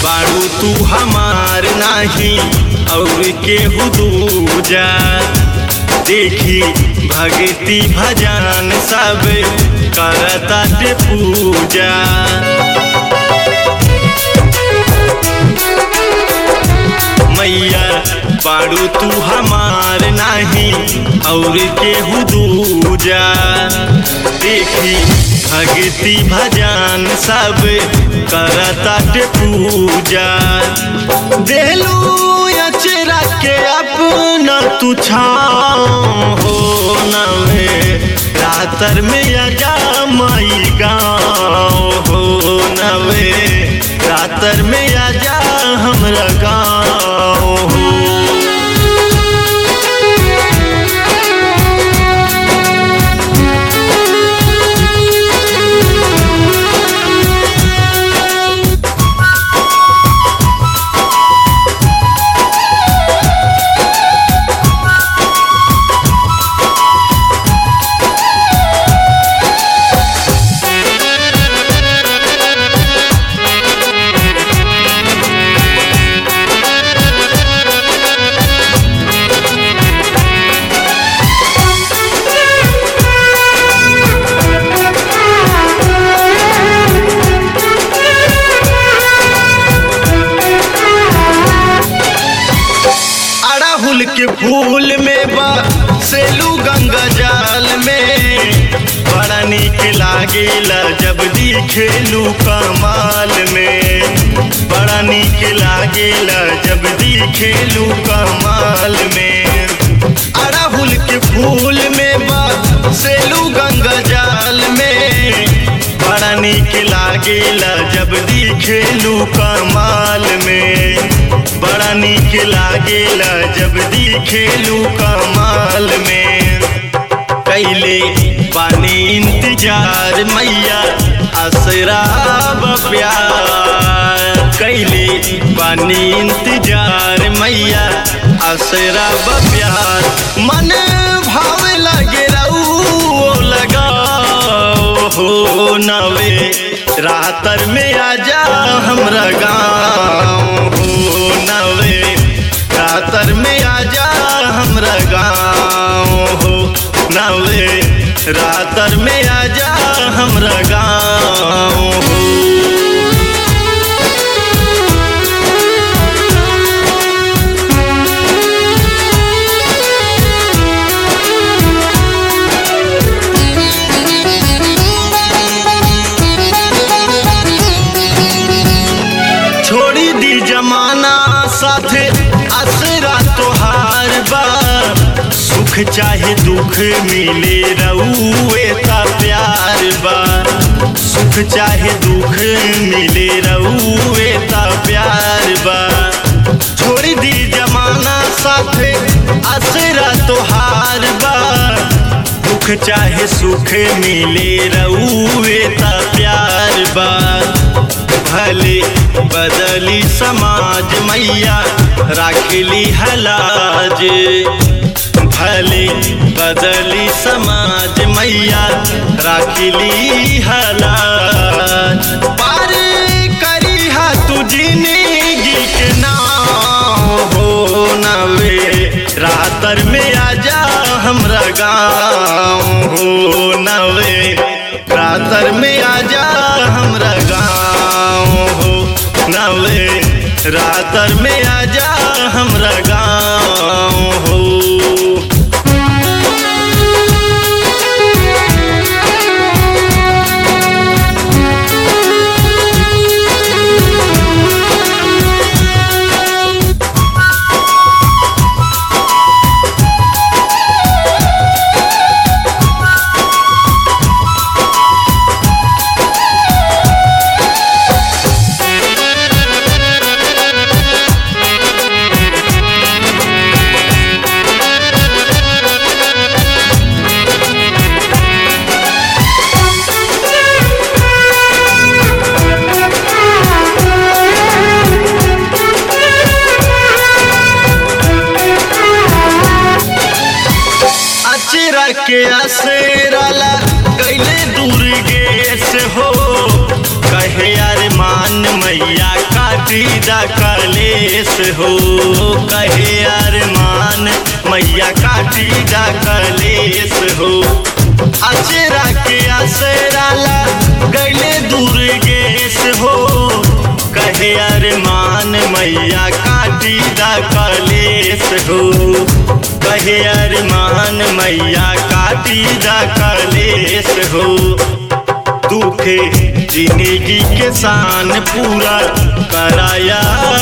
बाड़ू तू हमार नाही और केहू दूजा देखी भक्ति भजन सब करता ते पूजा मैया बाड़ू तू हमार नाही और केहू दूजा देखी भक्ति भजन सब करता ते पूजा देलू अचरा के अपना तू छाँव हो नवे रातर में अजा माई गाँव हो नवे रातर में आजा हमरा गाँव हो अड़हुल के फूल में बा सेलू गंगा जाल में बड़ा निक लागेला जब दिखेलू कमाल में बड़ा निक लागेला जब दिखेलू कमाल में अड़हुल के फूल में बा सेलू गंगा जाल में बड़ा निक लागेला जब दिखेलू कमाल में बड़ा निक लागेला जब दिखेलू कमाल में कैले पानी इंतजार मैया असराब प्यार कैले पानी इंतजार मैया असराब प्यार मन भाव लगे रहू लगाओ हो नवे रातर में आजा हमरा गाँव हो नवे रातर में आजा हमरा गाँव हो नवे रातर में आजा हमरा गाँव हो छोड़ी दी जमाना साथे असरा तोहार बा सुख चाहे दुख मिले रउए ता प्यार बा सुख चाहे दुख मिले रउए ता प्यार बा छोड़ी दी जमाना साथे असरा तोहार बा दुख चाहे सुख मिले रउए ता प्यार बा भले बदली समाज मैया राखली हलाज भले बदली समाज मैया राखली हलाज पार करी हा तू जिंदगी के नाव हो नवे रातर में आजा हमरा गाँव हो नवे रातर में आजा हमरा गाँव हो नवे रातर में आजा हमरा गाँव हो काटी दा कलेस हो कहे अरमान मैया काटी दा कलेस हो अचरा के असराला गैले दूर गेस हो कहे अरमान मैया काटी दा कलेस हो कहे अरमान मैया काटी दा कलेस हो दुखे जिंदगी के शान पूरा कराया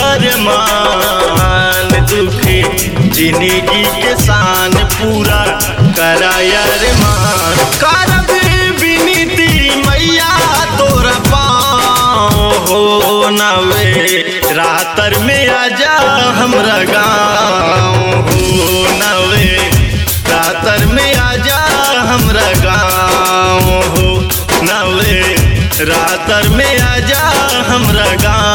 मान दुखे जिंदगी के शान पूरा कराया मान करब विनीति मैया तोरा पाँव हो नवे रातर में आजा हमरा गाँव हो नवे रातर में आजा हमरा गाँव हो नवे रातर में आजा हमरा गाँव